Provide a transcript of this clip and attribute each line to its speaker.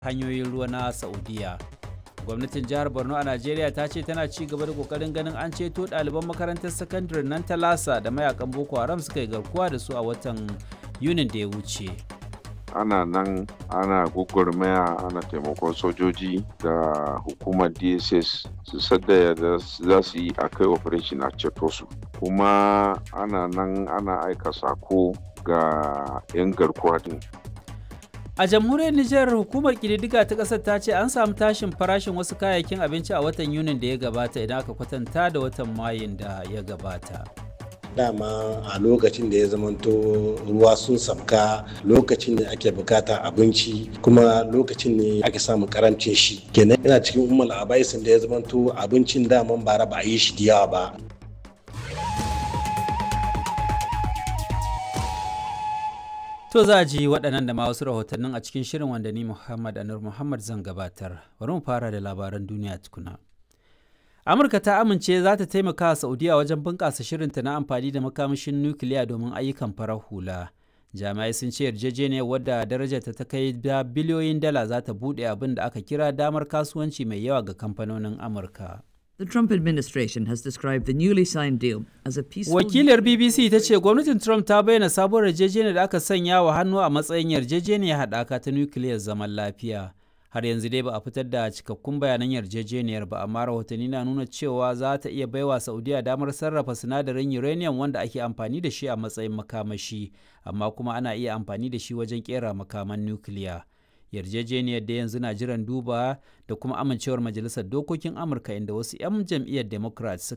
Speaker 1: hanyoyin ruwa na saudiya gwamnatin jihar borno a najeriya ta ce tana ci gaba da kokarin ganin an ceto ɗaliban makarantar sakandare nan ta lasa da mayakan boko haram suka yi garkuwa da su a watan yunin da ya wuce
Speaker 2: ana nan ana gugurmaya ana taimakon sojoji da hukumar dss su sadda da za su yi a kai operation a ceto su kuma ana nan ana aika sako ga 'yan garkuwa din
Speaker 1: a jamhuriyar nijar hukumar kididdiga ta ƙasar ta ce an samu tashin farashin wasu kayayyakin abinci a watan yunin da ya gabata idan aka kwatanta da watan mayun da ya gabata
Speaker 3: dama a lokacin da ya zamanto ruwa sun sabka lokacin da ake bukata abinci kuma lokacin ne ake samun karancin shi kenan yana cikin umar abaisin da ya zamanto abincin daman bara ba a yi shi da yawa ba
Speaker 1: To za a ji waɗannan da ma wasu rahotannin a cikin shirin wanda ni Muhammad Anur Muhammad zan gabatar. Bari mu fara da labaran duniya tukuna. Amurka ta amince za ta taimaka wa Saudiya wajen bunƙasa shirinta na amfani da makamashin nukiliya domin ayyukan farar hula. Jami'ai sun ce yarjejeniyar wadda darajarta ta kai da biliyoyin dala za ta buɗe abin da aka kira damar kasuwanci mai yawa ga kamfanonin Amurka.
Speaker 4: The Trump administration has described the newly signed deal as a peaceful.
Speaker 1: Wakilar BBC ta ce gwamnatin Trump ta bayyana sabuwar yarjejeniyar da aka sanya wa hannu a matsayin yarjejeniyar haɗaka ta nukiliyar zaman lafiya. Har yanzu dai ba a fitar da cikakkun bayanan yarjejeniyar ba, amma rahotanni na nuna cewa za ta iya baiwa Saudiya damar sarrafa sinadarin uranium wanda ake amfani da shi a matsayin makamashi, amma kuma ana iya amfani da shi wajen kera makaman nukiliya. yarjejeniyar da yanzu na jiran duba da kuma amincewar majalisar dokokin amurka inda wasu 'yan jam'iyyar democrat